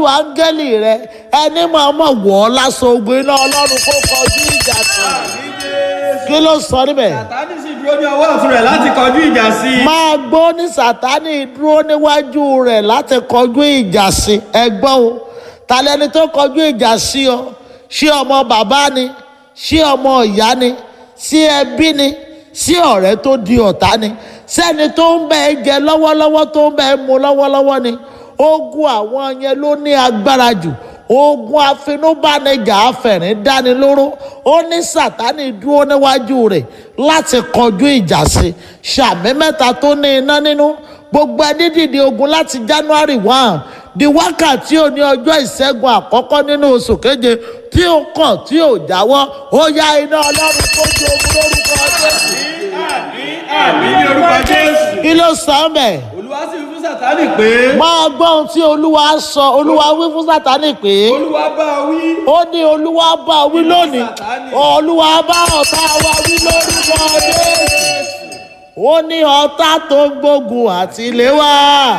áńgẹ́lì rẹ ẹni máa mọ̀ wọ́ ọ́ lásán ogun iná ọlọ́run kó kọjú ìjà tó kí ló sọ níbẹ̀. sàtánì sì dúró ní ọwọ́ ọ̀tún rẹ̀ láti kọjú ìjà sí i. máa gbọ́ ní sátánì dúró níwájú rẹ̀ láti kọjú ìjà sí ẹgbọ́n o tàlẹ́ni tó kọjú ìjà sí ọ ṣé ọmọ bàbá ni ṣé ọmọ ìyá ni sí ẹbí ni sí ọ̀rẹ́ tó di ọ̀tá ni sẹ́ni tó ń bẹ ẹ jẹ lọ́wọ́lọ́wọ́ tó ń bẹ ẹ mu lọ́wọ́lọ́wọ́ ni ogun àwọn yẹn ló ní agbára jù ogun afinúbánijà afẹ̀rín dánilóró ó ní sátánì dúró níwájú rẹ̀ láti kọjú ìjà sí sàmì mẹ́ta tó ní iná nínú gbogbo ẹni dìde ogun láti january one di wákàtí òní ọjọ́ ìṣẹ́gun àkọ́kọ́ nínú oṣù keje tí ó kàn tí ò jáwọ́ ó yá iná ọlọ́run tó ju ogun lórúkọ jésù àmì ní orúkọ jésù. kí ló sọ ọ́ mẹ́ olúwa sì wí fún sàtánì pé. máa gbọ́ ohun tí olúwa sọ olúwa wí fún sátánì pé olúwa bá a wí. ó ní olúwa bá wí lónìí olúwa bá ọ̀tá wa wí lórúkọ jésù ó ní ọ̀tá tó ń gbógun àti ilé wa